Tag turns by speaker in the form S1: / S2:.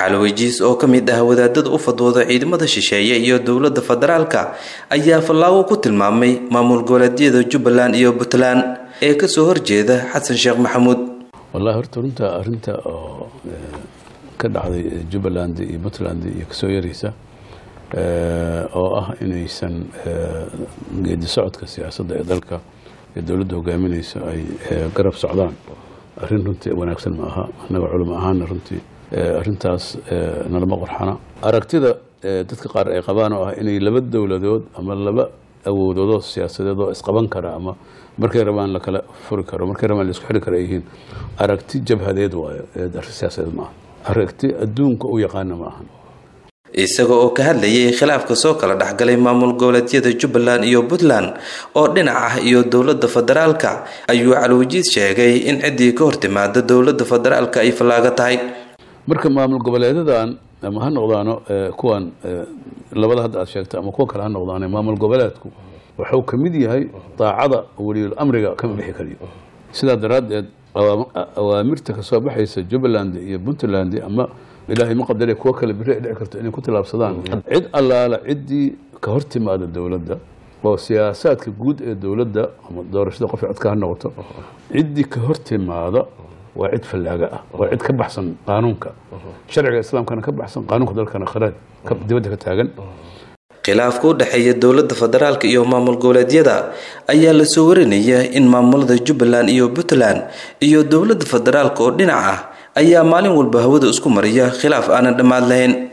S1: calowejiis oo ka mid ah wadaadada u fadwooda ciidamada shisheeye iyo dowladda federaalka ayaa fallaago ku tilmaamay maamul goboleedyada jubbaland iyo puntland ee kasoo horjeeda xasan sheekh maxamuud
S2: wallahi horta runta arrinta oo ka dhacday jubbaland iyo puntland iyo kasoo yaraysa oo ah inaysan geedi socodka siyaasadda ee dalka ee dowladda hogaaminayso ay garab socdaan arrin runtii wanaagsan ma aha annaga culimo ahaana runtii arrintaas nalama qorxana aragtida dadka qaar ay qabaan oo ah inay laba dowladood ama laba awoodoodoo siyaasadeed oo isqaban kara ama markay rabaan lakala furi karo markay rabaan laisku xiri kara ay yihiin aragti jabhadeed waayo arrin siyaasadeed ma aha aragti adduunka u yaqaana ma ahan
S1: isaga oo ka hadlayay khilaafka soo kala dhexgalay maamul goboleedyada jubbaland iyo puntland oo dhinac ah iyo dowladda federaalka ayuu calwajiid sheegay in ciddii ka hortimaada dowladda federaalka ay fallaaga tahay
S2: marka maamul goboleedadan ama ha noqdaano kuwan labada hadda aad sheegta ama kuwa kale ha noqdaane maamul goboleedku wuxuu ka mid yahay daacada weliyul amriga kama bixi kariyo sidaa daraaddeed awaamirta kasoo baxaysa jubbaland iyo puntland ama ilaahay ma qadare kuwo kale biri ay dhici karto inay ku tilaabsadaan cid allaala ciddii ka hor timaada dowladda oo siyaasaadka guud ee dowladda ama doorashada qof codka ha noqoto ciddii ka hor timaada waa cid fallaaga ah waa cid ka baxsan qaanuunka sharciga islaamkana ka baxsan qaanuunka dalkana kharaaj dibadda ka taagan
S1: khilaafka u dhexeeya dowladda federaalka iyo maamul goboleedyada ayaa lasoo warinaya in maamulada jubbaland iyo puntland iyo dowladda federaalka oo dhinac ah ayaa maalin walba hawada isku mariya khilaaf aanan dhammaad lahayn